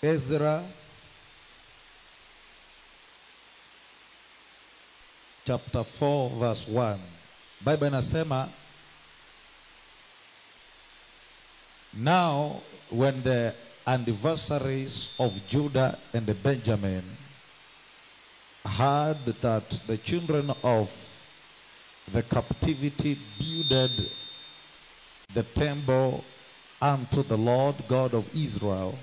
Ezra chapter 4 verse 1. Bible inasema Now when the anniversaries of Judah and Benjamin heard that the children of the captivity builded the temple unto the Lord God of Israel,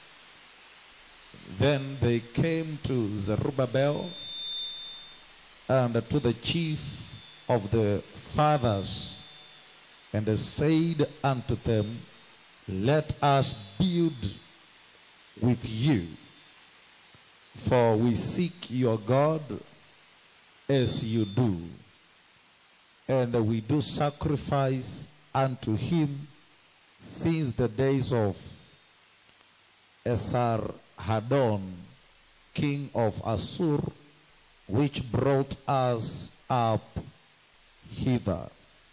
then they came to Zerubbabel and to the chief of the fathers and said unto them, Let us build with you, for we seek your God as you do, and we do sacrifice unto him since the days of Esarhaddon, king of Assur, which brought us up hither.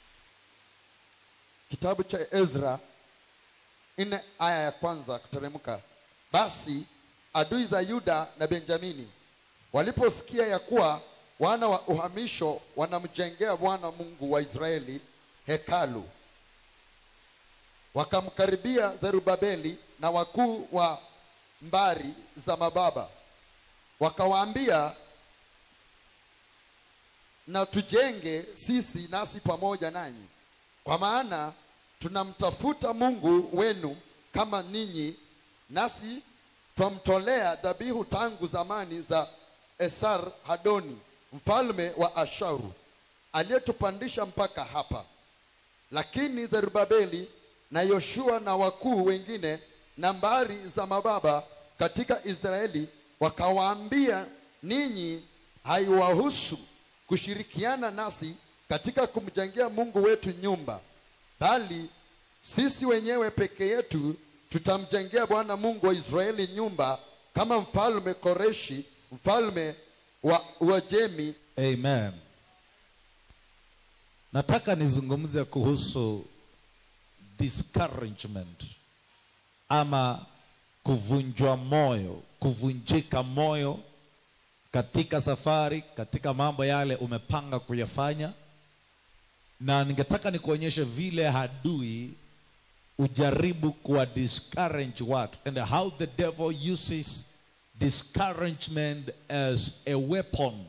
Kitabu cha Ezra nne aya ya kwanza kuteremka. Basi adui za Yuda na Benjamini waliposikia ya kuwa wana wa uhamisho wanamjengea Bwana Mungu wa Israeli hekalu, wakamkaribia Zerubabeli na wakuu wa mbari za mababa, wakawaambia, na tujenge sisi nasi pamoja nanyi kwa maana tunamtafuta Mungu wenu kama ninyi, nasi twamtolea dhabihu tangu zamani za Esar Hadoni mfalme wa Ashuru aliyetupandisha mpaka hapa. Lakini Zerubabeli na Yoshua na wakuu wengine na mbari za mababa katika Israeli wakawaambia, ninyi haiwahusu kushirikiana nasi katika kumjengea Mungu wetu nyumba, bali sisi wenyewe peke yetu tutamjengea Bwana Mungu wa Israeli nyumba, kama mfalme Koreshi mfalme wa Uajemi Amen. Nataka nizungumze kuhusu discouragement ama kuvunjwa moyo, kuvunjika moyo katika safari, katika mambo yale umepanga kuyafanya, na ningetaka nikuonyeshe vile adui ujaribu kuwa discourage watu and how the devil uses discouragement as a weapon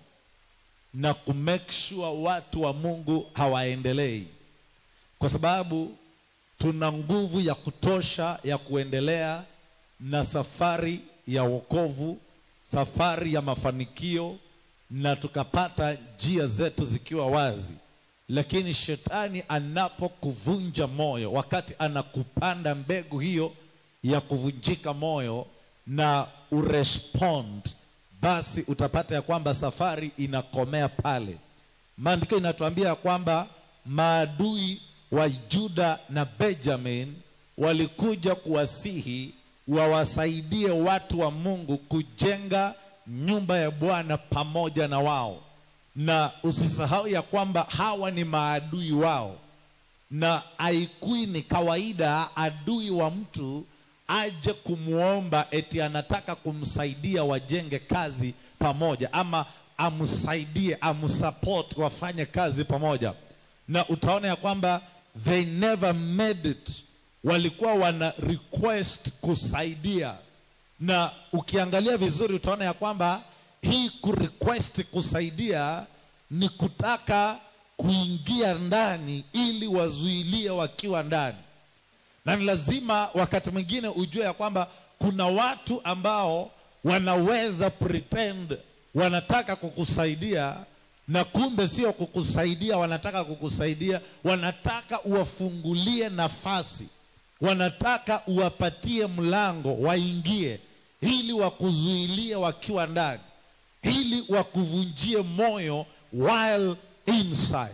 na kumake sure watu wa Mungu hawaendelei, kwa sababu tuna nguvu ya kutosha ya kuendelea na safari ya wokovu, safari ya mafanikio, na tukapata njia zetu zikiwa wazi. Lakini shetani anapokuvunja moyo, wakati anakupanda mbegu hiyo ya kuvunjika moyo na urespond, basi utapata ya kwamba safari inakomea pale. Maandiko inatuambia kwamba maadui wa Juda na Benjamin walikuja kuwasihi wawasaidie watu wa Mungu kujenga nyumba ya Bwana pamoja na wao, na usisahau ya kwamba hawa ni maadui wao, na haikui ni kawaida adui wa mtu aje kumwomba eti anataka kumsaidia wajenge kazi pamoja, ama amsaidie amsupport wafanye kazi pamoja, na utaona ya kwamba they never made it, walikuwa wana request kusaidia, na ukiangalia vizuri utaona ya kwamba hii kurequest kusaidia ni kutaka kuingia ndani ili wazuilie wakiwa ndani na ni lazima wakati mwingine ujue ya kwamba kuna watu ambao wanaweza pretend wanataka kukusaidia na kumbe sio kukusaidia wanataka kukusaidia wanataka uwafungulie nafasi wanataka uwapatie mlango waingie ili wakuzuilie wakiwa ndani ili wakuvunjie moyo while inside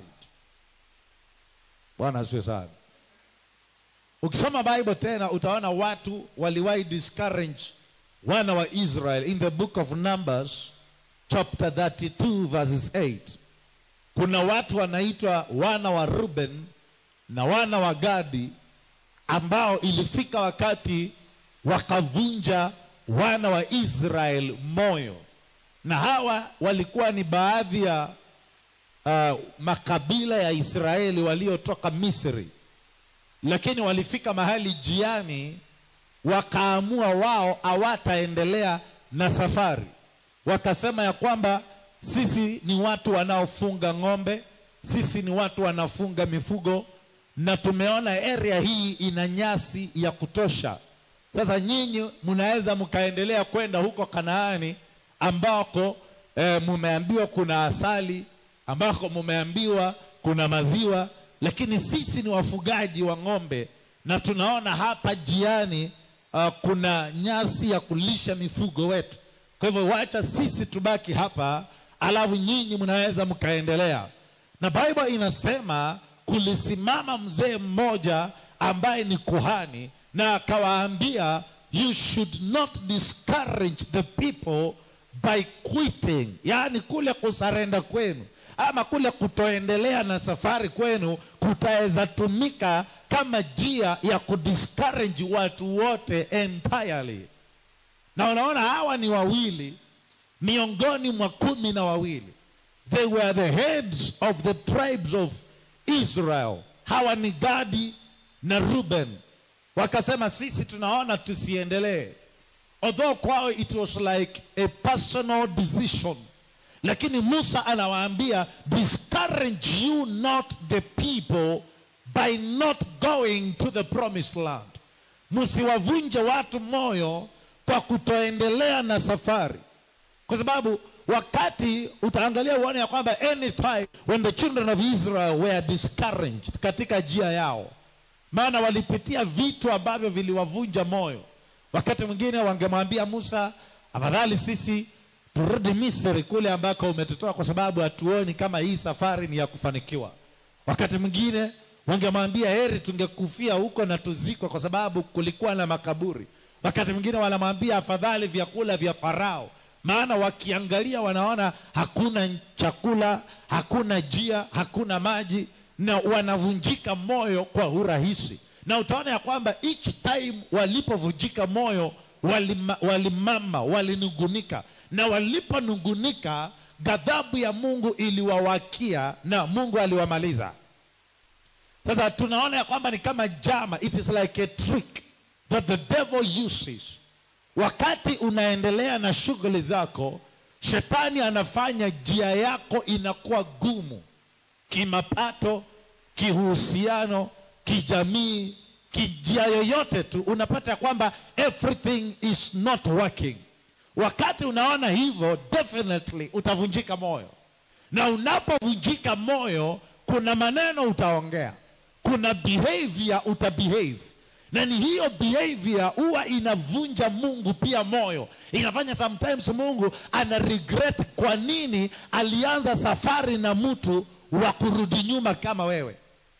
bwana asiwe sana ukisoma bible tena utaona watu waliwahi discourage wana wa israel in the book of numbers chapter 32 verses 8 kuna watu wanaitwa wana wa ruben na wana wa gadi ambao ilifika wakati wakavunja wana wa Israel moyo, na hawa walikuwa ni baadhi ya uh, makabila ya Israeli waliotoka Misri, lakini walifika mahali jiani, wakaamua wao hawataendelea na safari. Wakasema ya kwamba sisi ni watu wanaofunga ng'ombe, sisi ni watu wanafunga mifugo, na tumeona area hii ina nyasi ya kutosha. Sasa nyinyi mnaweza mkaendelea kwenda huko Kanaani ambako eh, mumeambiwa kuna asali, ambako mumeambiwa kuna maziwa, lakini sisi ni wafugaji wa ng'ombe na tunaona hapa jiani uh, kuna nyasi ya kulisha mifugo wetu. Kwa hivyo wacha sisi tubaki hapa, alafu nyinyi mnaweza mkaendelea. Na Bible inasema kulisimama mzee mmoja ambaye ni kuhani na akawaambia, you should not discourage the people by quitting, yaani kule kusarenda kwenu ama kule kutoendelea na safari kwenu kutaweza tumika kama njia ya kudiscourage watu wote entirely. Na unaona hawa ni wawili miongoni mwa kumi na wawili. They were the heads of the tribes of Israel. Hawa ni Gadi na Ruben. Wakasema sisi tunaona tusiendelee. Although kwao it was like a personal decision. Lakini Musa anawaambia discourage you not the people by not going to the promised land. Msiwavunje watu moyo kwa kutoendelea na safari, kwa sababu wakati utaangalia uone ya kwamba anytime when the children of Israel were discouraged katika njia yao, maana walipitia vitu ambavyo viliwavunja moyo. Wakati mwingine wangemwambia Musa, afadhali sisi turudi Misri kule ambako umetutoa, kwa sababu hatuoni kama hii safari ni ya kufanikiwa. Wakati mwingine wangemwambia heri tungekufia huko na tuzikwe, kwa sababu kulikuwa na makaburi. Wakati mwingine wanamwambia afadhali vyakula vya Farao, maana wakiangalia wanaona hakuna chakula, hakuna njia, hakuna maji, na wanavunjika moyo kwa urahisi. Na utaona ya kwamba each time walipovunjika moyo walima, walimama walinungunika, na waliponungunika ghadhabu ya Mungu iliwawakia na Mungu aliwamaliza. Sasa tunaona ya kwamba ni kama jama, it is like a trick that the devil uses. Wakati unaendelea na shughuli zako, shetani anafanya njia yako inakuwa gumu, kimapato, kihusiano, kijamii, kijia yoyote tu, unapata ya kwamba everything is not working. Wakati unaona hivyo, definitely utavunjika moyo, na unapovunjika moyo, kuna maneno utaongea, kuna behavior utabehave na ni hiyo behavior huwa inavunja Mungu pia moyo, inafanya sometimes Mungu ana regret kwa nini alianza safari na mtu wa kurudi nyuma kama wewe.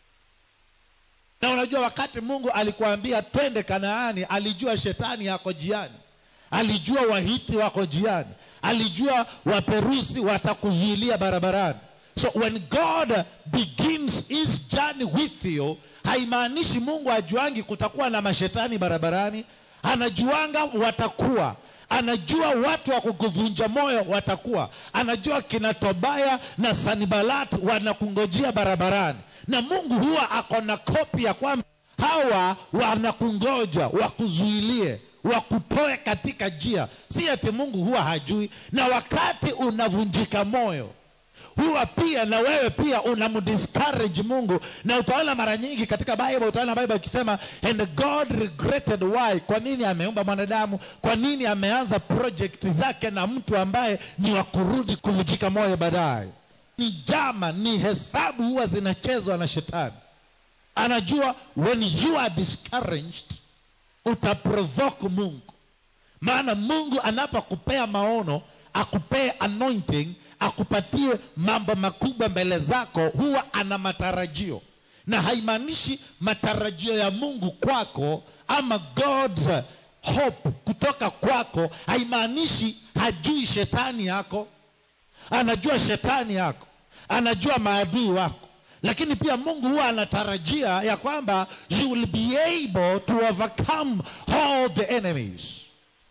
Na unajua wakati Mungu alikuambia twende Kanaani, alijua shetani yako jiani, alijua Wahiti wako jiani, alijua Waperusi watakuzuilia barabarani. So when God begins his journey with you, haimaanishi Mungu ajuangi kutakuwa na mashetani barabarani. Anajuanga watakuwa, anajua watu wa kukuvunja moyo watakuwa, anajua kina Tobaya na Sanibalat wanakungojea barabarani, na Mungu huwa ako na kopi ya kwamba hawa wanakungoja wakuzuilie wakutoe katika njia. Si ati Mungu huwa hajui, na wakati unavunjika moyo huwa pia na wewe pia unamdiscourage Mungu, na utaona mara nyingi katika Bible, utaona Bible ikisema and God regretted why, kwa nini ameumba mwanadamu, kwa nini ameanza project zake na mtu ambaye ni wa kurudi kuvunjika moyo baadaye. Ni jama, ni hesabu huwa zinachezwa na shetani. Anajua when you are discouraged utaprovoke Mungu, maana Mungu anapokupea maono akupee anointing akupatie mambo makubwa mbele zako, huwa ana matarajio, na haimaanishi matarajio ya Mungu kwako ama God's hope kutoka kwako, haimaanishi hajui shetani yako. Anajua shetani yako, anajua maadui wako, lakini pia Mungu huwa anatarajia ya kwamba you will be able to overcome all the enemies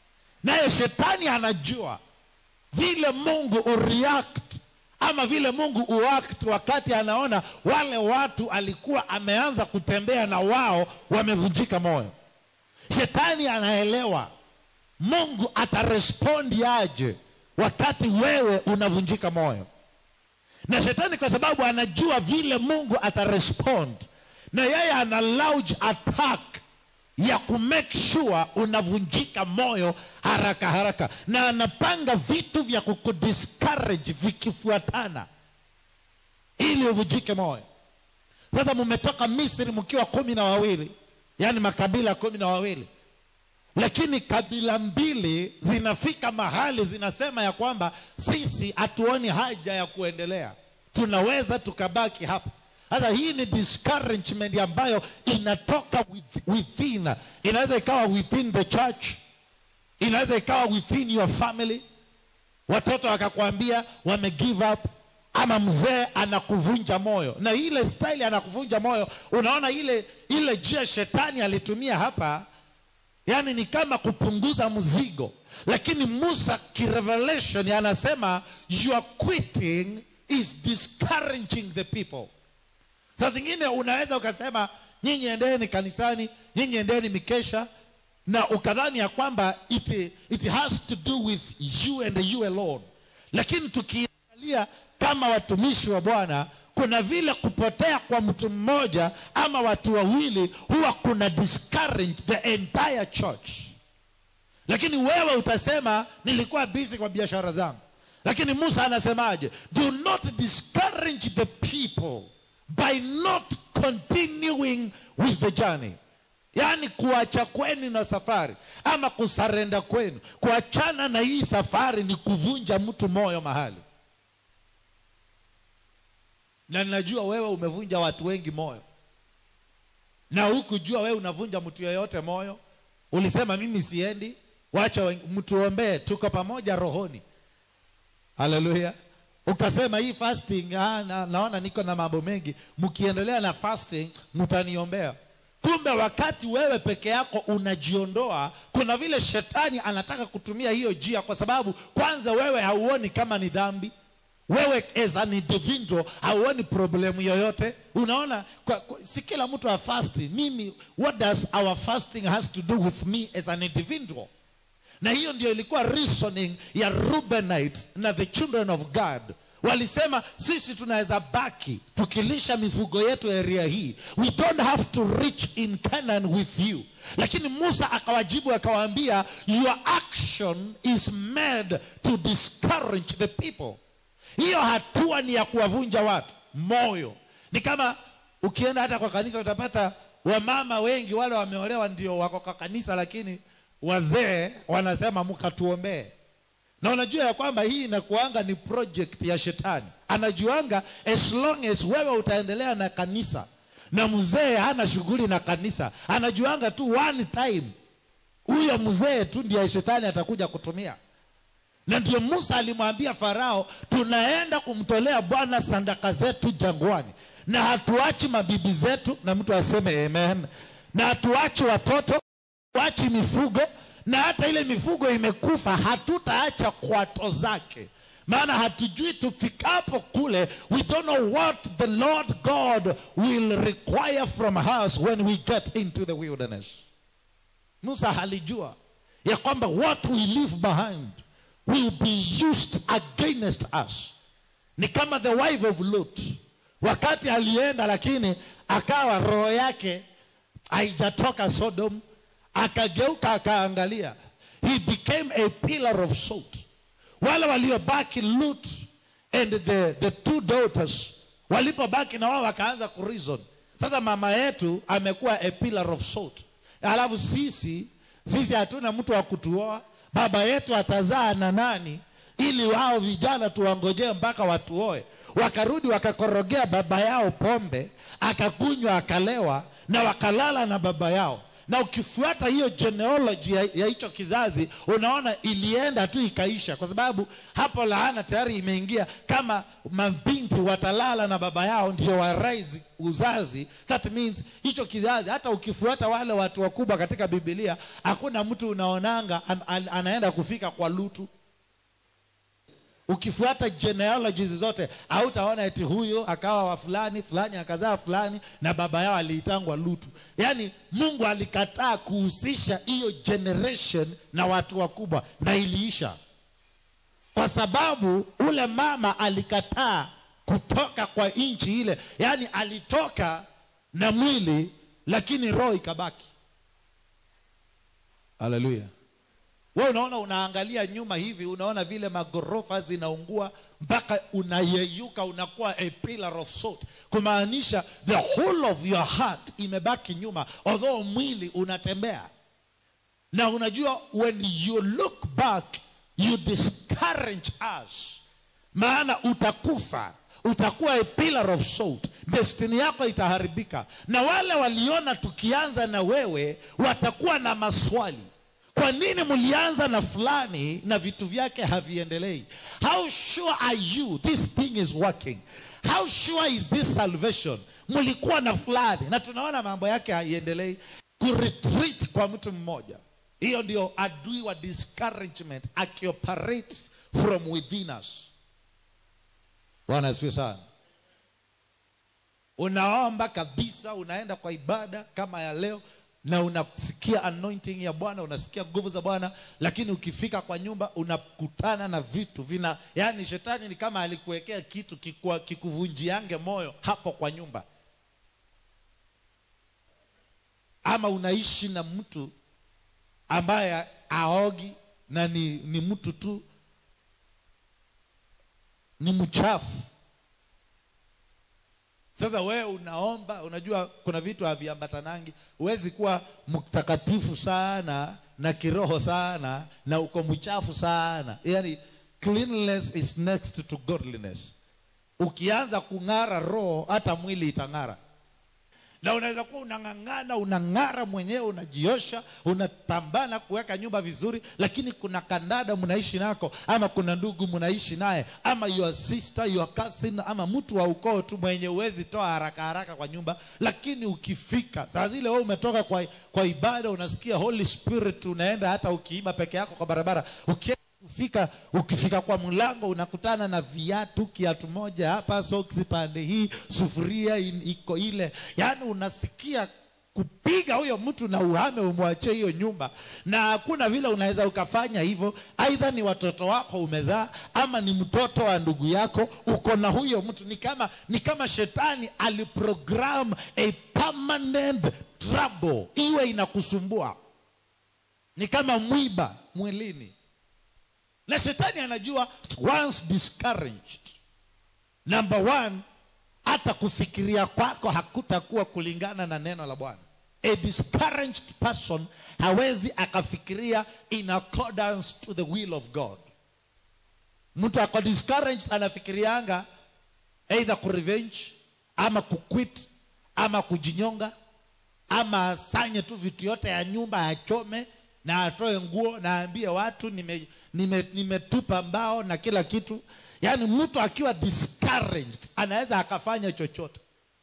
naye shetani anajua vile mungu ureact ama vile mungu uact wakati anaona wale watu alikuwa ameanza kutembea na wao wamevunjika moyo shetani anaelewa mungu atarespondi aje wakati wewe unavunjika moyo na shetani kwa sababu anajua vile mungu atarespond na yeye ana launch attack ya kumake sure unavunjika moyo haraka haraka na anapanga vitu vya kukudiscourage vikifuatana ili uvunjike moyo sasa mmetoka misri mkiwa kumi na wawili yaani makabila kumi na wawili lakini kabila mbili zinafika mahali zinasema ya kwamba sisi hatuoni haja ya kuendelea tunaweza tukabaki hapa sasa hii ni discouragement ambayo inatoka with- within inaweza ikawa within the church inaweza ikawa within your family watoto wakakwambia wame give up ama mzee anakuvunja moyo na ile style anakuvunja moyo unaona ile ile jia shetani alitumia hapa yaani ni kama kupunguza mzigo lakini musa kirevelation anasema your quitting is discouraging the people saa zingine unaweza ukasema nyinyi endeni kanisani nyinyi endeni mikesha na ukadhani ya kwamba it, it has to do with you and you alone lakini tukiangalia kama watumishi wa bwana kuna vile kupotea kwa mtu mmoja ama watu wawili huwa kuna discourage the entire church lakini wewe utasema nilikuwa busy kwa biashara zangu lakini musa anasemaje do not discourage the people by not continuing with the journey yaani kuacha kwenu na safari ama kusarenda kwenu kuachana na hii safari ni kuvunja mtu moyo mahali na ninajua wewe umevunja watu wengi moyo na hukujua wewe unavunja mtu yeyote moyo ulisema mimi siendi wacha wen- mtuombee tuko pamoja rohoni haleluya ukasema hii fasting ah, na, naona niko na mambo mengi mkiendelea na fasting mtaniombea kumbe wakati wewe peke yako unajiondoa kuna vile shetani anataka kutumia hiyo jia kwa sababu kwanza wewe hauoni kama ni dhambi wewe as an individual hauoni problemu yoyote unaona kwa, kwa, si kila mtu afasti mimi what does our fasting has to do with me as an individual na hiyo ndio ilikuwa reasoning ya rubenite na the children of god walisema sisi tunaweza baki tukilisha mifugo yetu area hii we don't have to reach in canaan with you lakini musa akawajibu akawaambia your action is made to discourage the people hiyo hatua ni ya kuwavunja watu moyo ni kama ukienda hata kwa kanisa utapata wamama wengi wale wameolewa ndio wako kwa kanisa lakini wazee wanasema mkatuombee na unajua ya kwamba hii inakuanga ni project ya shetani anajuanga as long as wewe utaendelea na kanisa na mzee hana shughuli na kanisa anajuanga tu one time huyo mzee tu ndiye shetani atakuja kutumia na ndio musa alimwambia farao tunaenda kumtolea bwana sandaka zetu jangwani na hatuachi mabibi zetu na mtu aseme amen na hatuachi watoto hatuachi mifugo na hata ile mifugo imekufa hatutaacha kwato zake maana hatujui tufikapo kule we don't know what the lord god will require from us when we get into the wilderness musa alijua ya kwamba what we leave behind will be used against us ni kama the wife of Lot wakati alienda lakini akawa roho yake haijatoka Sodom akageuka akaangalia he became a pillar of salt wale waliobaki Lot and the, the two daughters walipobaki na wao wakaanza kureason sasa mama yetu amekuwa a pillar of salt alafu sisi sisi hatuna mtu wa kutuoa baba yetu atazaa na nani ili wao vijana tuwangojee mpaka watuoe wakarudi wakakorogea baba yao pombe akakunywa akalewa na wakalala na baba yao na ukifuata hiyo genealogy ya ya hicho kizazi unaona ilienda tu ikaisha kwa sababu hapo laana tayari imeingia kama mabinti watalala na baba yao ndio waraisi uzazi that means hicho kizazi hata ukifuata wale watu wakubwa katika bibilia hakuna mtu unaonanga an, an, anaenda kufika kwa lutu ukifuata genealogies zote hautaona eti huyo akawa wa fulani fulani akazaa fulani na baba yao aliitangwa lutu yaani mungu alikataa kuhusisha hiyo generation na watu wakubwa na iliisha kwa sababu ule mama alikataa kutoka kwa nchi ile yaani alitoka na mwili lakini roho ikabaki haleluya we unaona unaangalia nyuma hivi unaona vile magorofa zinaungua mpaka unayeyuka unakuwa a pillar of salt kumaanisha the whole of your heart imebaki nyuma although mwili unatembea na unajua when you look back you discourage us maana utakufa utakuwa a pillar of salt destiny yako itaharibika na wale waliona tukianza na wewe watakuwa na maswali kwa nini mlianza na fulani na vitu vyake haviendelei how sure are you this thing is working how sure is this salvation mlikuwa na fulani na tunaona mambo yake haiendelei kuretreat kwa mtu mmoja hiyo ndio adui wa discouragement akioperate from within us bwana asifiwe sana unaomba kabisa unaenda kwa ibada kama ya leo na unasikia anointing ya bwana unasikia nguvu za bwana lakini ukifika kwa nyumba unakutana na vitu vina yani shetani ni kama alikuwekea kitu kikua- kikuvunjiange moyo hapo kwa nyumba ama unaishi na mtu ambaye aogi na ni, ni mtu tu ni mchafu sasa wewe unaomba unajua kuna vitu haviambatanangi huwezi kuwa mtakatifu sana na kiroho sana na uko mchafu sana yani cleanliness is next to godliness ukianza kung'ara roho hata mwili itang'ara na unaweza kuwa unang'ang'ana unang'ara mwenyewe unajiosha unapambana kuweka nyumba vizuri lakini kuna kandada mnaishi nako ama kuna ndugu mnaishi naye ama your sister your cousin ama mtu wa ukoo tu mwenye uwezi toa haraka haraka kwa nyumba lakini ukifika saa zile wewe umetoka kwa, kwa ibada unasikia holy spirit unaenda hata ukiiba peke yako kwa barabara ukienda kufika ukifika kwa mlango unakutana na viatu kiatu moja hapa soksi pande hii sufuria in- iko ile yaani unasikia kupiga huyo mtu na uhame umwachie hiyo nyumba na hakuna vile unaweza ukafanya hivyo aidha ni watoto wako umezaa ama ni mtoto wa ndugu yako uko na huyo mtu ni kama ni kama shetani aliprogram a permanent trouble iwe inakusumbua ni kama mwiba mwilini na shetani anajua once discouraged number one hata kufikiria kwako hakutakuwa kulingana na neno la bwana a discouraged person hawezi akafikiria in accordance to the will of god mtu ako discouraged anafikirianga either kurevenge ama kuquit ama kujinyonga ama asanye tu vitu yote ya nyumba achome na atoe nguo na aambie watu nimetupa nime, nimetupa mbao na kila kitu yaani mtu akiwa discouraged anaweza akafanya chochote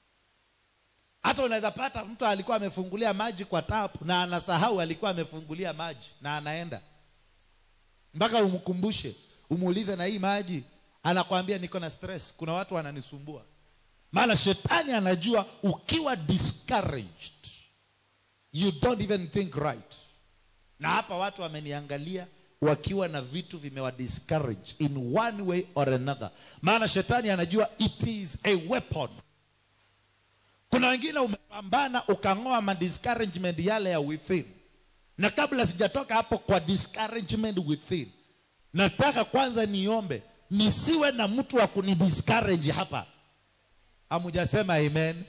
hata unaweza pata mtu alikuwa amefungulia maji kwa tap na anasahau alikuwa amefungulia maji na anaenda mpaka umkumbushe umuulize na hii maji anakwambia niko na stress kuna watu wananisumbua maana shetani anajua ukiwa discouraged you don't even think right na hapa watu wameniangalia wakiwa na vitu vimewa discourage in one way or another maana shetani anajua it is a weapon kuna wengine umepambana ukang'oa ma discouragement yale ya within na kabla sijatoka hapo kwa discouragement within nataka kwanza niombe nisiwe na mtu wa kunidiscourage hapa hamujasema amen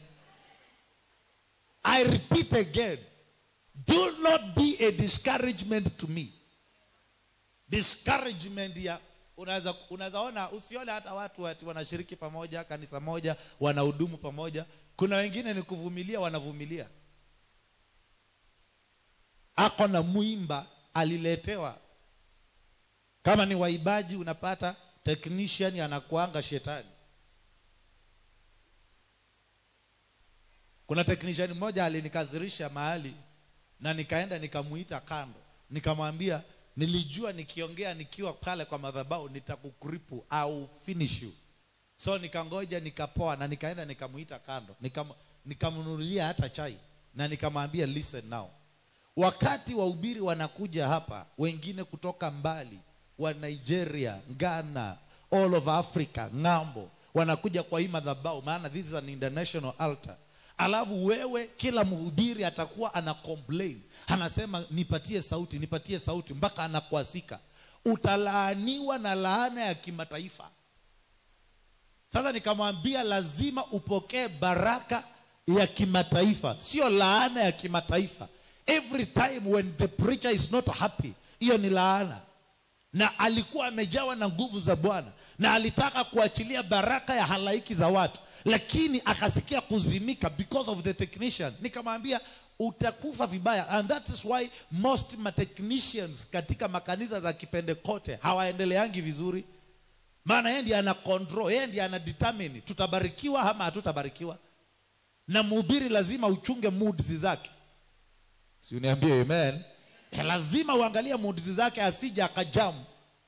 i repeat again do not be a discouragement to me discouragement ya unaweza unaweza ona usione hata watu ati wanashiriki pamoja kanisa moja wanahudumu pamoja kuna wengine ni kuvumilia wanavumilia ako na mwimba aliletewa kama ni waibaji unapata technician anakuanga shetani kuna technician mmoja alinikasirisha mahali na nikaenda nikamuita kando nikamwambia nilijua nikiongea nikiwa pale kwa madhabahu nitakukripu au finish you so nikangoja nikapoa na nikaenda nikamuita kando nikam, nikamnunulia hata chai na nikamwambia listen now wakati wahubiri wanakuja hapa wengine kutoka mbali wa nigeria ghana all of africa ng'ambo wanakuja kwa hii madhabahu maana this is an international altar alafu wewe kila mhubiri atakuwa ana complain anasema nipatie sauti nipatie sauti mpaka anakwasika utalaaniwa na laana ya kimataifa sasa nikamwambia lazima upokee baraka ya kimataifa sio laana ya kimataifa every time when the preacher is not happy hiyo ni laana na alikuwa amejawa na nguvu za bwana na alitaka kuachilia baraka ya halaiki za watu lakini akasikia kuzimika because of the technician nikamwambia utakufa vibaya and that is why most matechnicians katika makanisa za kipendekote hawaendeleangi vizuri maana yeye ndiye ana control yeye ndiye ana determine tutabarikiwa ama hatutabarikiwa na mhubiri lazima uchunge moods zake si uniambie amen Eh, lazima uangalie moods zake asije akajamu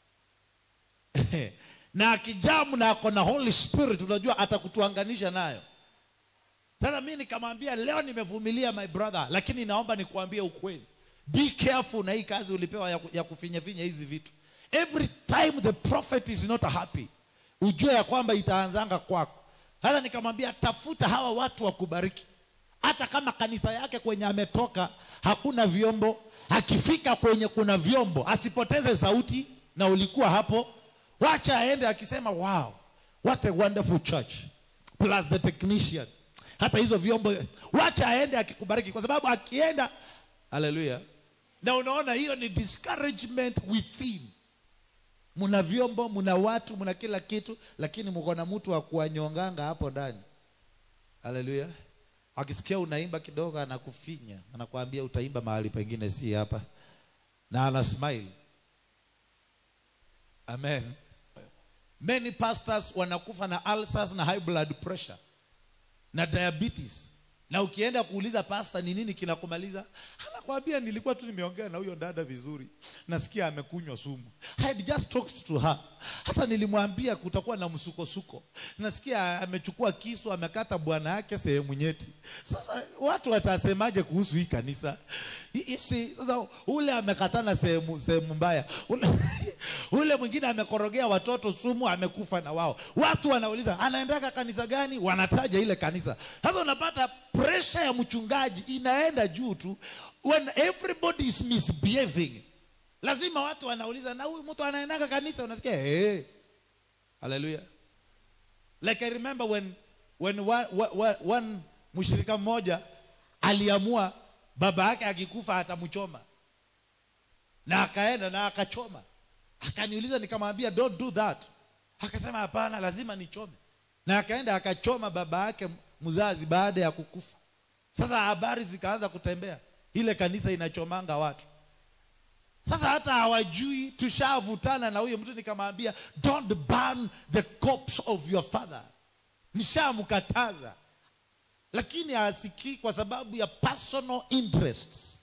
na akijamu na ako na holy spirit unajua atakutuanganisha nayo sasa mi nikamwambia leo nimevumilia my brother lakini naomba nikuambie ukweli be careful na hii kazi ulipewa ya, ku- ya kufinyafinya hizi vitu every time the prophet is not happy ujue ya kwamba itaanzanga kwako sasa nikamwambia tafuta hawa watu wa kubariki hata kama kanisa yake kwenye ametoka hakuna vyombo akifika kwenye kuna vyombo asipoteze sauti na ulikuwa hapo wacha aende akisema wow what a wonderful church plus the technician hata hizo vyombo wacha aende akikubariki kwa sababu akienda haleluya na unaona hiyo ni discouragement within mna vyombo mna watu mna kila kitu lakini mko na mtu wa kuwanyonganga hapo ndani haleluya akisikia unaimba kidogo anakufinya anakuambia utaimba mahali pengine si hapa na ana smile amen many pastors wanakufa na ulcers na high blood pressure na diabetes na ukienda kuuliza pasta ni nini kinakumaliza anakwambia nilikuwa tu nimeongea na huyo dada vizuri nasikia amekunywa sumu I had just talked to her hata nilimwambia kutakuwa na msukosuko nasikia amechukua kisu amekata bwana yake sehemu nyeti sasa watu watasemaje kuhusu hii kanisa Hii- hii- sasa ule amekatana sehemu sehemu mbaya ule, ule mwingine amekorogea watoto sumu amekufa na wao watu wanauliza anaendaka kanisa gani wanataja ile kanisa sasa unapata presha ya mchungaji inaenda juu tu when everybody is misbehaving lazima watu wanauliza na huyu mtu anaendaka kanisa unasikia hey. haleluya like i remember when when one, one, one mshirika mmoja aliamua baba yake akikufa atamchoma na akaenda na akachoma akaniuliza nikamwambia don't do that akasema hapana lazima nichome na akaenda akachoma baba yake mzazi baada ya kukufa sasa habari zikaanza kutembea ile kanisa inachomanga watu sasa hata hawajui tushavutana na huyo mtu nikamwambia don't burn the corpse of your father nishamkataza lakini hasikii kwa sababu ya personal interests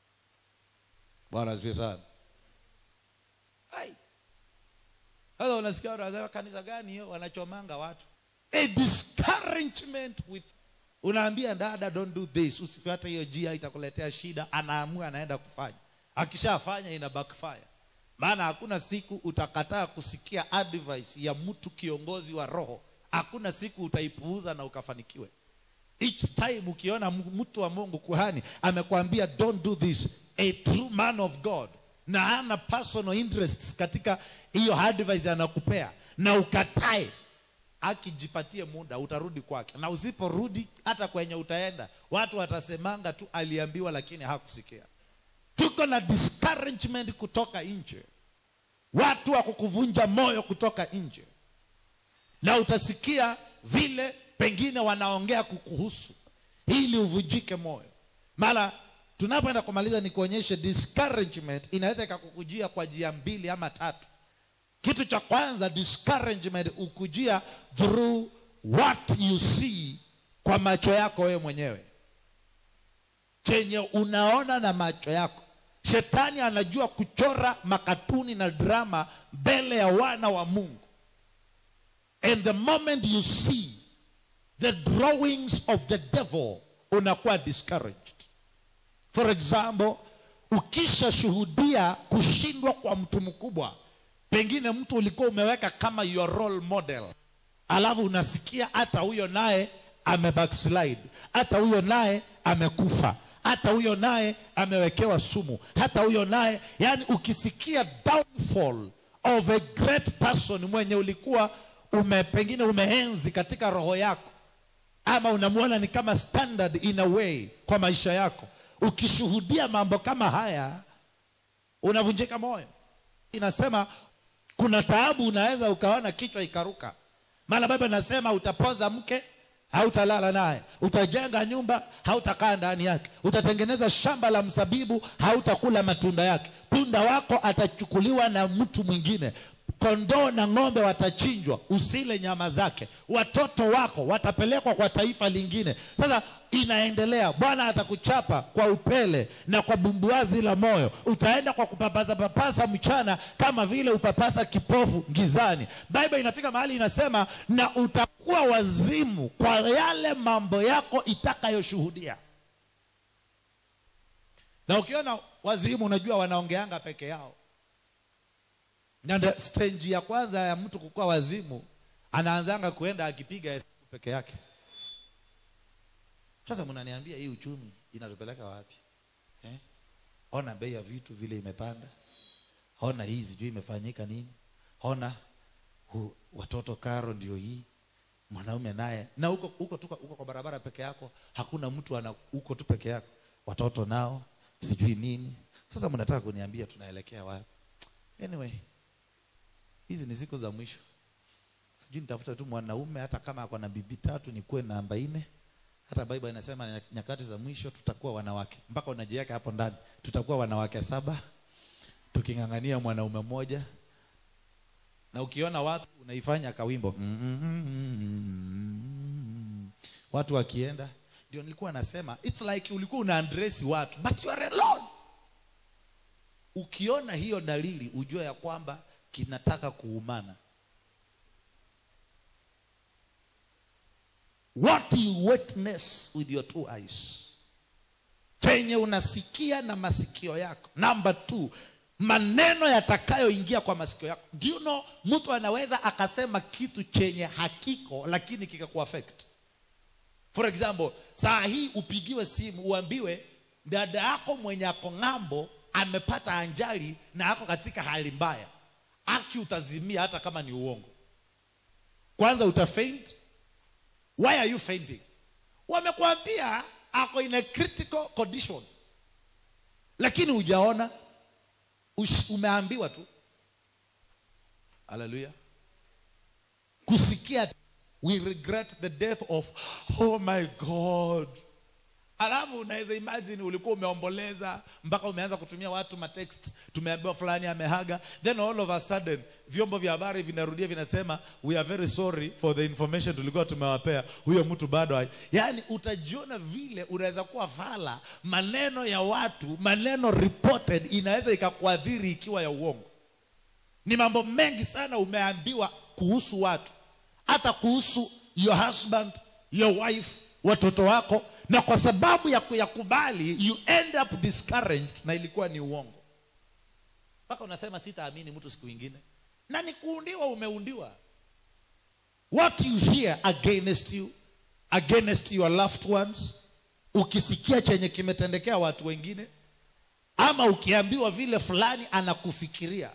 bwana asifiwe sana Ai. sasa unasikia watu wanasema kanisa gani hiyo wanachomanga watu a discouragement with unaambia dada don't do this usifuate hiyo jia itakuletea shida anaamua anaenda kufanya akishafanya ina backfire maana hakuna siku utakataa kusikia advice ya mtu kiongozi wa roho hakuna siku utaipuuza na ukafanikiwe each time ukiona m- mtu wa mungu kuhani amekwambia don't do this a true man of god na ana personal interests katika hiyo advice anakupea na ukatae akijipatie muda utarudi kwake na usiporudi hata kwenye utaenda watu watasemanga tu aliambiwa lakini hakusikia tuko na discouragement kutoka nje watu wa kukuvunja moyo kutoka nje na utasikia vile pengine wanaongea kukuhusu ili uvunjike moyo mara tunapoenda kumaliza ni kuonyeshe discouragement inaweza ikakukujia kwa njia mbili ama tatu kitu cha kwanza discouragement ukujia through what you see kwa macho yako wewe mwenyewe chenye unaona na macho yako shetani anajua kuchora makatuni na drama mbele ya wana wa mungu and the moment you see the drawings of the devil unakuwa discouraged for example ukishashuhudia kushindwa kwa mtu mkubwa pengine mtu ulikuwa umeweka kama your role model alafu unasikia hata huyo naye amebackslide hata huyo naye amekufa hata huyo naye amewekewa sumu hata huyo naye yani ukisikia downfall of a great person mwenye ulikuwa ume, pengine umeenzi katika roho yako ama unamwona ni kama standard in a way kwa maisha yako ukishuhudia mambo kama haya unavunjika moyo inasema kuna taabu unaweza ukaona kichwa ikaruka maana baba nasema utapoza mke hautalala naye utajenga nyumba hautakaa ndani yake utatengeneza shamba la msabibu hautakula matunda yake punda wako atachukuliwa na mtu mwingine kondoo na ng'ombe watachinjwa usile nyama zake watoto wako watapelekwa kwa taifa lingine sasa inaendelea bwana atakuchapa kwa upele na kwa bumbuazi la moyo utaenda kwa kupapasa papasa mchana kama vile upapasa kipofu gizani bible inafika mahali inasema na utakuwa wazimu kwa yale mambo yako itakayoshuhudia na ukiona wazimu unajua wanaongeanga peke yao na ndio stage ya kwanza ya mtu kukuwa wazimu anaanzanga kuenda akipiga hesabu peke yake sasa mnaniambia hii uchumi inatupeleka wapi eh? ona bei ya vitu vile imepanda ona hii sijui imefanyika nini ona hu, watoto karo ndio hii mwanaume naye na huko huko tu huko kwa barabara peke yako hakuna mtu ana huko tu peke yako watoto nao sijui nini sasa mnataka kuniambia tunaelekea wapi anyway hizi ni siku za mwisho sijui nitafuta tu mwanaume hata kama ako na bibi tatu nikuwe namba nne hata bible inasema nyakati za mwisho tutakuwa wanawake mpaka unajiweka hapo ndani tutakuwa wanawake saba tuking'ang'ania mwanaume mmoja na ukiona watu unaifanya kawimbo watu wakienda ndio nilikuwa nasema it's like ulikuwa una address watu but you are alone ukiona hiyo dalili ujue ya kwamba kinataka kuumana what you witness with your two eyes chenye unasikia na masikio yako number two maneno yatakayoingia kwa masikio yako do you know mtu anaweza akasema kitu chenye hakiko lakini kikakuaffect for example saa hii upigiwe simu uambiwe dada yako mwenye ako ng'ambo amepata anjali na ako katika hali mbaya aki utazimia hata kama ni uongo kwanza utafaint why are you fainting wamekwambia ako in a critical condition lakini hujaona umeambiwa tu haleluya kusikia we regret the death of oh my god alafu unaweza imagine ulikuwa umeomboleza mpaka umeanza kutumia watu matext tumeambiwa fulani amehaga then all of a sudden vyombo vya habari vinarudia vinasema we are very sorry for the information tulikuwa tumewapea huyo mtu bado yaani utajiona vile unaweza kuwa fala maneno ya watu maneno reported inaweza ikakuadhiri ikiwa ya uongo ni mambo mengi sana umeambiwa kuhusu watu hata kuhusu your husband your wife watoto wako na kwa sababu ya kuyakubali you end up discouraged na ilikuwa ni uongo mpaka unasema sitaamini mtu siku ingine na ni kuundiwa umeundiwa what you hear against you against your loved ones ukisikia chenye kimetendekea watu wengine ama ukiambiwa vile fulani anakufikiria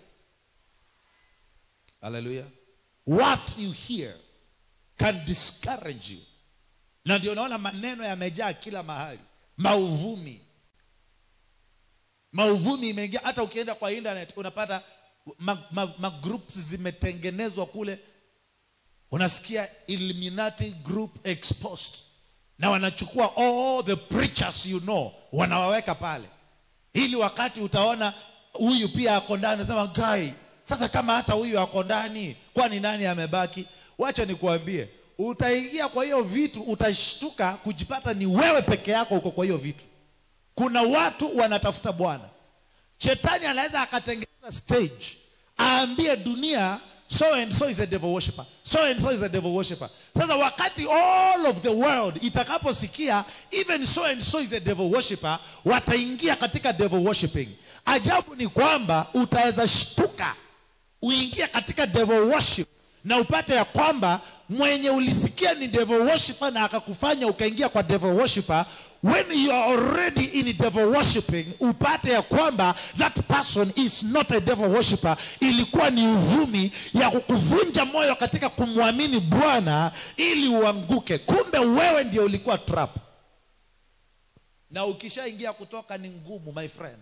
haleluya what you hear can discourage you na ndio unaona maneno yamejaa kila mahali mauvumi mauvumi imeingia hata ukienda kwa internet unapata magroups ma, ma zimetengenezwa kule unasikia illuminati group exposed na wanachukua all the preachers you know wanawaweka pale ili wakati utaona huyu pia ako ndani nasema guy sasa kama hata huyu ako ndani kwani nani amebaki wacha nikuambie utaingia kwa hiyo vitu utashtuka kujipata ni wewe peke yako uko kwa hiyo vitu kuna watu wanatafuta bwana shetani anaweza akatengeneza stage aambie dunia so and so is a devil worshipper so and so is a devil worshipper sasa wakati all of the world itakaposikia even so and so is a devil worshipper wataingia katika devil worshiping ajabu ni kwamba utaweza shtuka uingie katika devil worship na upate ya kwamba mwenye ulisikia ni devil worshiper na akakufanya ukaingia kwa devil worshiper when you are already in devil worshiping upate ya kwamba that person is not a devil worshiper ilikuwa ni uvumi ya kukuvunja moyo katika kumwamini bwana ili uanguke kumbe wewe ndio ulikuwa trap na ukishaingia kutoka ni ngumu my friend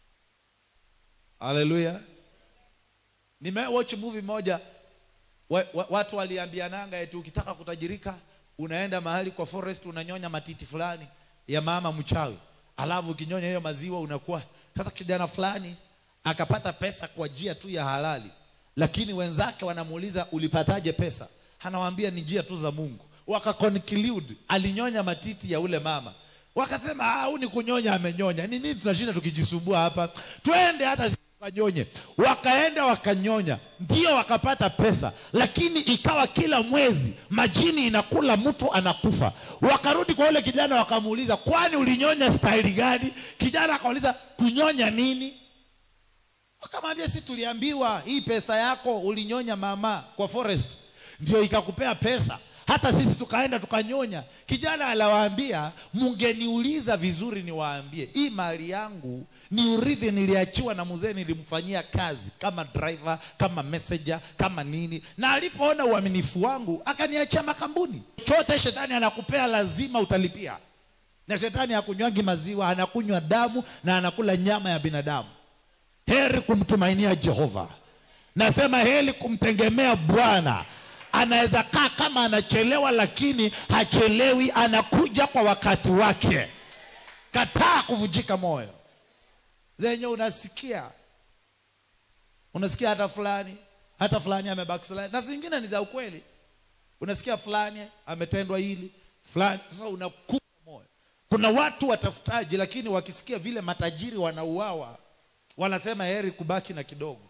haleluya nimewatch movie moja wa, wa, watu waliambiananga eti ukitaka kutajirika unaenda mahali kwa forest unanyonya matiti fulani ya mama mchawi alafu ukinyonya hiyo maziwa unakuwa sasa kijana fulani akapata pesa kwa njia tu ya halali lakini wenzake wanamuuliza ulipataje pesa anawaambia ni njia tu za mungu wakaconclude alinyonya matiti ya ule mama wakasema ah, huu ni kunyonya amenyonya ni nini tunashinda tukijisumbua hapa twende hata sisi tukanyonye wakaenda wakanyonya ndio wakapata pesa lakini ikawa kila mwezi majini inakula mtu anakufa wakarudi kwa yule kijana wakamuuliza kwani ulinyonya staili gani kijana akauliza kunyonya nini wakamwambia si tuliambiwa hii pesa yako ulinyonya mama kwa forest ndio ikakupea pesa hata sisi tukaenda tukanyonya kijana alawaambia mungeniuliza vizuri niwaambie hii mali yangu ni urithi niliachiwa na mzee nilimfanyia kazi kama driver kama messenger kama nini na alipoona uaminifu wangu akaniachia makambuni chote shetani anakupea lazima utalipia na shetani hakunywangi maziwa anakunywa damu na anakula nyama ya binadamu heri kumtumainia jehova nasema heri kumtegemea bwana anaweza kaa kama anachelewa lakini hachelewi anakuja kwa wakati wake kataa kuvunjika moyo zenye unasikia unasikia hata fulani hata fulani amebackslide na zingine ni za ukweli unasikia fulani ametendwa hili fulani sasa unakufa moyo kuna watu watafutaji lakini wakisikia vile matajiri wanauawa wanasema heri kubaki na kidogo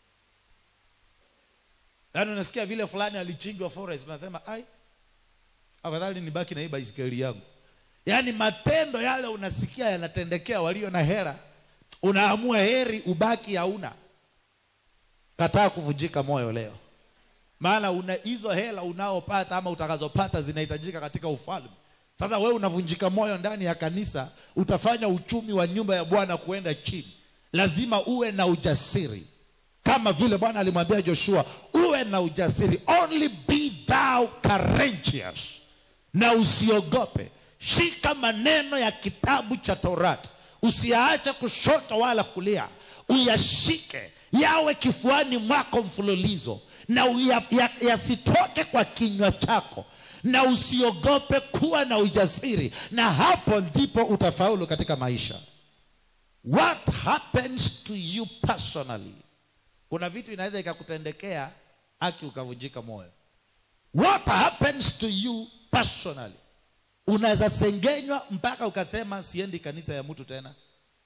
yaani unasikia vile fulani alichinjwa forest unasema ai afadhali nibaki na hii baisikeli yangu yaani matendo yale unasikia yanatendekea walio na hera unaamua heri ubaki hauna kataa kuvunjika moyo leo maana una hizo hela unaopata ama utakazopata zinahitajika katika ufalme sasa wewe unavunjika moyo ndani ya kanisa utafanya uchumi wa nyumba ya bwana kuenda chini lazima uwe na ujasiri kama vile bwana alimwambia joshua uwe na ujasiri only be thou courageous na usiogope shika maneno ya kitabu cha torati usiyaache kushoto wala kulia uyashike yawe kifuani mwako mfululizo na uya- ya- yasitoke kwa kinywa chako na usiogope kuwa na ujasiri na hapo ndipo utafaulu katika maisha what happens to you personally kuna vitu inaweza ikakutendekea aki ukavunjika moyo what happens to you personally unaweza sengenywa mpaka ukasema siendi kanisa ya mtu tena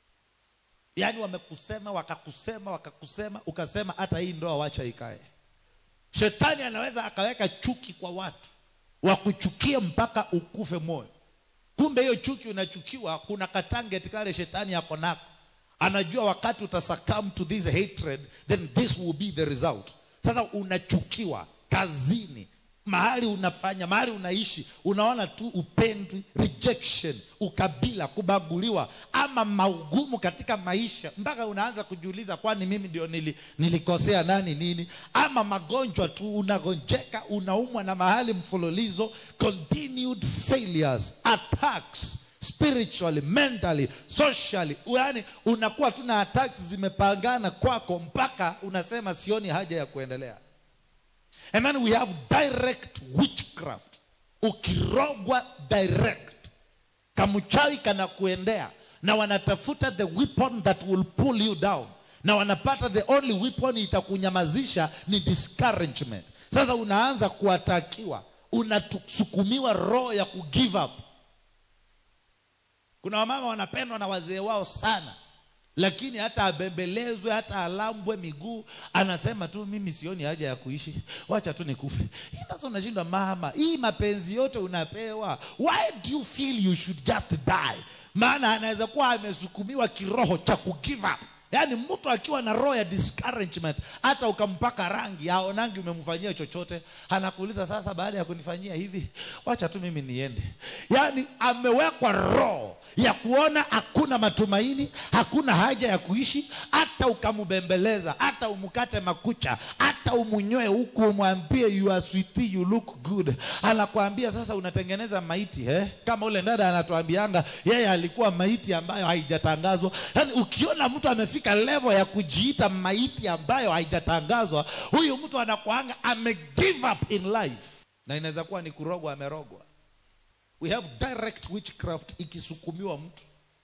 yaani wamekusema wakakusema wakakusema ukasema hata hii ndoa wacha ikae shetani anaweza akaweka chuki kwa watu wakuchukie mpaka ukufe moyo kumbe hiyo chuki unachukiwa kuna katangeti kale shetani yako nako anajua wakati utasuccumb to this hatred then this will be the result sasa unachukiwa kazini mahali unafanya mahali unaishi unaona tu upendwi rejection ukabila kubaguliwa ama maugumu katika maisha mpaka unaanza kujiuliza kwani mimi ndio nili, nilikosea nani nini ama magonjwa tu unagonjeka unaumwa na mahali mfululizo continued failures attacks spiritually mentally socially yani unakuwa tu na attacks zimepangana kwako mpaka unasema sioni haja ya kuendelea and then we have direct witchcraft ukirogwa direct kamchawi kanakuendea na wanatafuta the weapon that will pull you down na wanapata the only weapon itakunyamazisha ni discouragement sasa unaanza kuatakiwa unasukumiwa roho ya kugive up kuna wamama wanapendwa na wazee wao sana lakini hata abembelezwe hata alambwe miguu anasema tu mimi sioni haja ya kuishi wacha tu nikufe Hii sasa unashindwa mama hii mapenzi yote unapewa why do you feel you should just die maana anaweza kuwa amesukumiwa kiroho cha kugive up yaani mtu akiwa na roho ya discouragement hata ukampaka rangi aonangi umemfanyia chochote anakuuliza sasa baada ya kunifanyia hivi wacha tu mimi niende yaani amewekwa roho ya kuona hakuna matumaini hakuna haja ya kuishi hata ukamubembeleza hata umkate makucha hata umunywe huku umwambie you are sweetie, you look good anakuambia sasa unatengeneza maiti eh? kama ule dada anatuambianga yeye alikuwa maiti ambayo haijatangazwa yaani ukiona mtu amefika level ya kujiita maiti ambayo haijatangazwa huyu mtu anakuanga ame give up in life na inaweza kuwa ni kurogwa amerogwa we have direct witchcraft ikisukumiwa mtu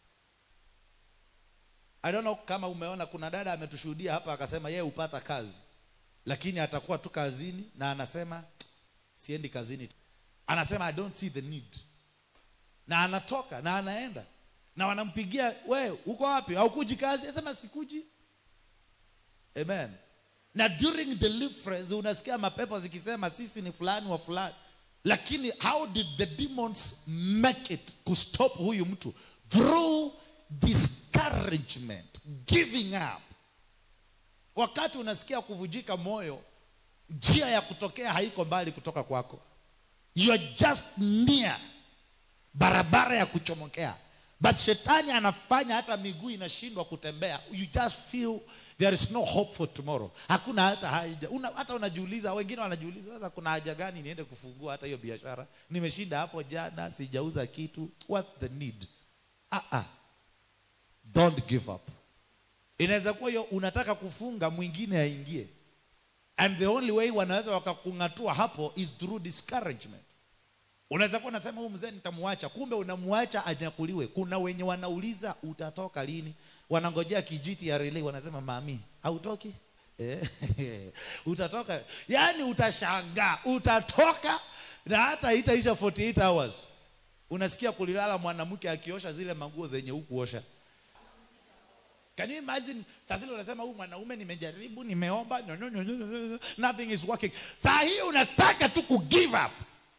i don't know kama umeona kuna dada ametushuhudia hapa akasema yeye hupata kazi lakini atakuwa tu kazini na anasema siendi kazini anasema i don't see the need na anatoka na anaenda na wanampigia we uko wapi haukuji kazi anasema sikuji amen na during deliverance unasikia mapepo zikisema sisi ni fulani wa fulani lakini how did the demons make it kustop huyu mtu through discouragement giving up wakati unasikia kuvujika moyo njia ya kutokea haiko mbali kutoka kwako you are just near barabara ya kuchomokea but shetani anafanya hata miguu inashindwa kutembea you just feel there is no hope for tomorrow hakuna hata haja una, hata unajiuliza wengine wanajiuliza sasa kuna haja gani niende kufungua hata hiyo biashara nimeshinda hapo jana sijauza kitu what's the need ah -ah. don't give up inaweza kuwa hiyo unataka kufunga mwingine aingie and the only way wanaweza wakakung'atua hapo is through discouragement unaweza kuwa unasema huyu mzee nitamwacha kumbe unamwacha anyakuliwe kuna wenye wanauliza utatoka lini wanangojea kijiti ya relay wanasema mami hautoki Eh, utatoka yaani utashangaa utatoka na hata itaisha 48 hours unasikia kulilala mwanamke akiosha zile manguo zenye hukuosha Can you imagine? Sasa zile unasema huyu mwanaume nimejaribu, nimeomba, no, no, no, no, no, no, nothing is working. Saa hii unataka tu ku give up.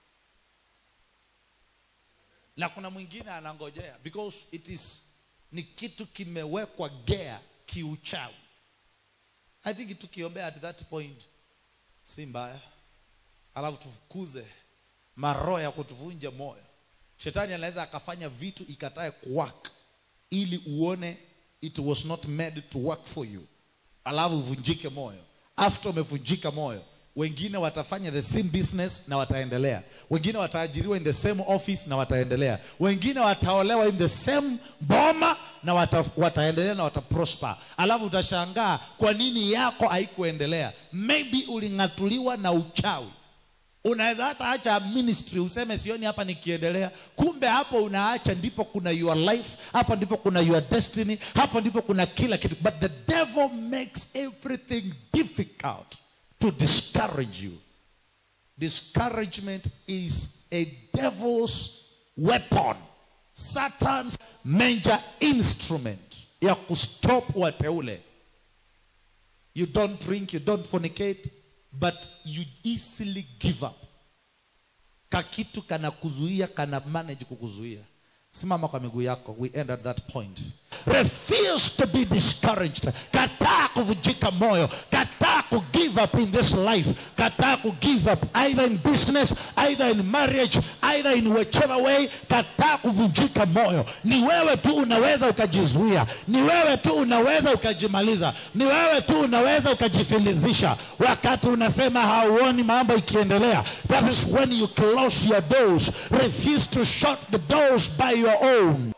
Na kuna mwingine anangojea because it is ni kitu kimewekwa gea kiuchawi. I think tukiombea at that point si mbaya, alafu tufukuze maroho ya kutuvunja moyo. Shetani anaweza akafanya vitu ikatae kuwaka ili uone it was not made to work for you alafu uvunjike moyo after umevunjika moyo wengine watafanya the same business na wataendelea wengine wataajiriwa in the same office na wataendelea wengine wataolewa in the same boma na wata, wataendelea na wataprosper alafu utashangaa kwa nini yako haikuendelea maybe uling'atuliwa na uchawi unaweza hata acha ministry useme sioni hapa nikiendelea kumbe hapo unaacha ndipo kuna your life hapo ndipo kuna your destiny hapo ndipo kuna kila kitu but the devil makes everything difficult to discourage you discouragement is a devil's weapon satan's major instrument ya kustop wateule you don't drink you don't fornicate but you easily give up kakitu kana kuzuia kana manage kukuzuia simama kwa miguu yako we end at that point refuse to be discouraged kataa kuvunjika moyo kataa ku give up in this life kataa ku give up either in business either in marriage either in whichever way kataa kuvunjika moyo ni wewe tu unaweza ukajizuia ni wewe tu unaweza ukajimaliza ni wewe tu unaweza ukajifilizisha wakati unasema hauoni mambo ikiendelea that is when you close your doors refuse to shut the doors by your own